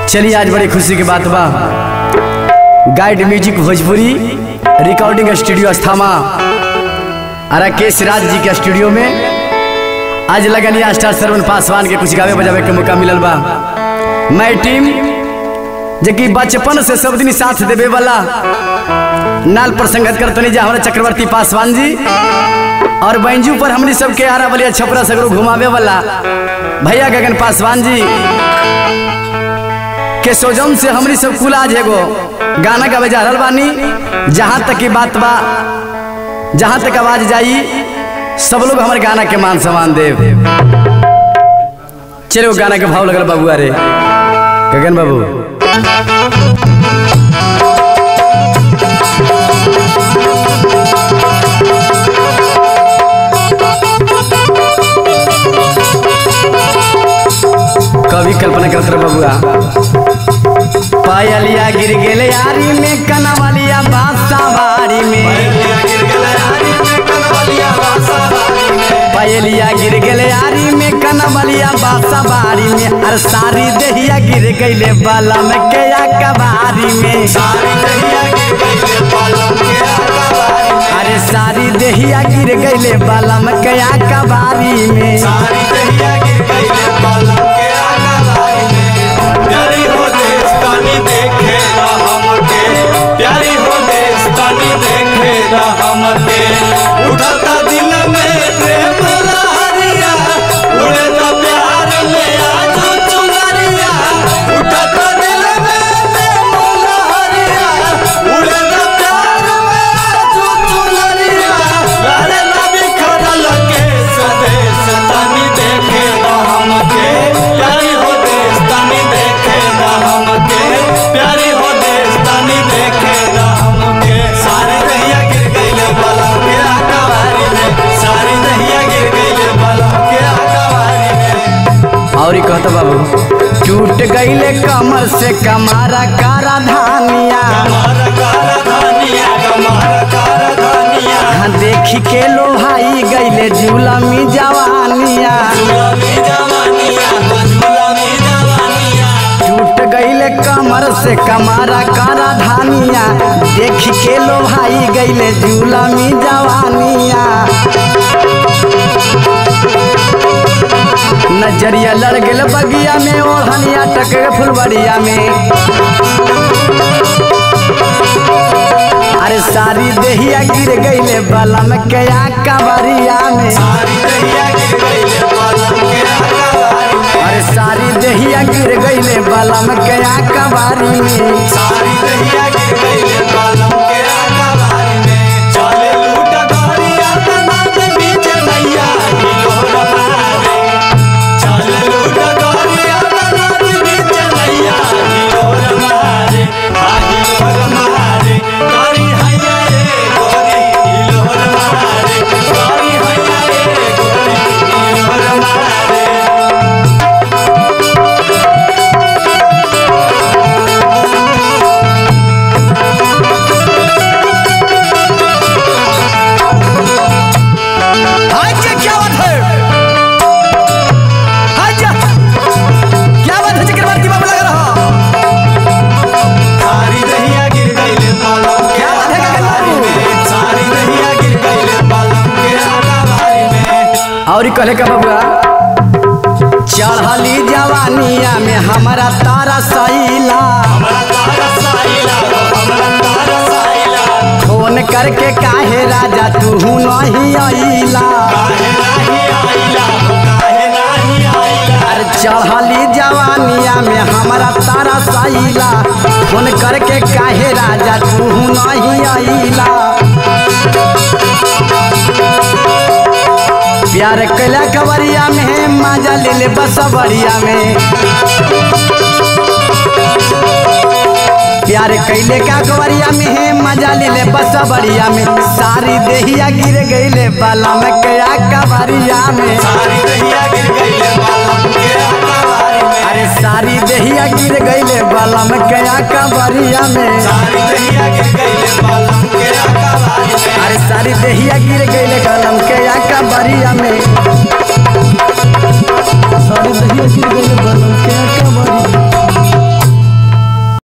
चलिए आज बड़ी खुशी की बात बा guide music Bhojpuri recording studio अस्थामा अरा केश राज जी के स्टूडियो में आज लगनिया स्टार सरवन पासवान के कुछ गावे बजावे के मौका मिलल बा मैं टीम जे कि बचपन से सब दिन साथ देवे वाला नाल पर संगत करतनी जा हमारे चक्रवर्ती पासवान जी और बैंजू पर हमनी सबके आरा बलिया छपरा सगरो घुमावे वाला भैया गगन पासवान जी के सोजम से हमनी सब कुल आज एगो गाना गावे जा रहल बानी जहाँ तक की बात बा जहाँ तक आवाज जाई सब लोग हमारे गाना के मान सम्मान देव चलो गाना के भाव लगल बाबू अरे गगन बाबू कवि कल्पना करत रहे बबुआ पायलिया गिर गेले यारी में कनवलिया बासावारी में पायलिया गिर गेले यारी में कनवलिया बासावारी में अरे सारी दहिया गिर गईले बाला में कया कबारी में अरे सारी दहिया गिर गईले बाला में कया कबारी में उठता दिल में प्रेम लहरिया उड़ता प्यार में आज चुनरिया उठता दिल में प्रेम लहरिया उड़ता प्यार में आज चुनरिया अरे नबी खरल के स्वदेश तनी देखे ना हमके प्यारी हो देश तनी देखे ना हमके प्यारी हो देश तनी देखे ना हमके सारी दहिया गिर गईले बलम के आकावारी में सारी दहिया गिर गईले बलम के आकावारी में और ही कहता बाबू टूट गईले कमर से कमारा कारा धानिया कमार काला धानिया कमार काला धानिया हाँ देखी के लोहाई गईले जुलमी जवानिया झूलामी जवानिया झूलामी जवानिया टूट गईले कमर से कमारा कारा धानिया देखी के लोहाई गईले जुलमी जवानिया नजरिया लड़ गेल बगिया में ओढ़निया टक गए फुलबड़िया में अरे सारी देहिया गिर गईले बलम के कबरिया में सारी दहिया गिर गईले बलम के आकावारी में अरे सारी देहिया गिर गईले बलम के कबारी में सारी दहिया गिर गईले बलम के आकावारी में चले लूटा गोरिया तना के बीच नैया हिलोर मारे चले लूटा गोरिया तना के बीच नैया हिलोर मारे हा हिलोर मारे गोरी हैया रे गोरी हिलोर मारे गोरी हैया रे गोरी हिलोर मारे हाय जी, क्या बात है हाय जी, क्या बात है चक्रवर्ती बाबू लग रहा सारी दहिया गिर गईले बालम के क्या बात है गगन आकावारी बाबू? में सारी दहिया गिर गईले बालम के आकावारी में और ही कहले का बबुआ चढ़ली जवानिया में हमारा तारा सैला हमरा तारा साइला हमरा तारा साइला फोन करके काहे राजा तू नहीं अइला काहे नाही आइला काहे नाही आइला अरे चढ़ली जवानिया में हमारा तारा सैला फोन करके काहे राजा तू नहीं अइला प्यार कैला कवरिया में मजा ले ले बसवरिया में प्यार कैले का कवरिया में है मजा ले ले बसवरिया में सारी देहिया गिर गईले बाला में कया कवरिया में सारी दहिया गिर गईले बालम के आकावारी में अरे सारी देहिया गिर गईले बाला में कया कवरिया में सारी दहिया गिर गईले बालम के आकावारी में अरे सारी देहिया गिर गईले कलम के या कवरिया में सारी देहिया गिर गईले बालम के या कवरिया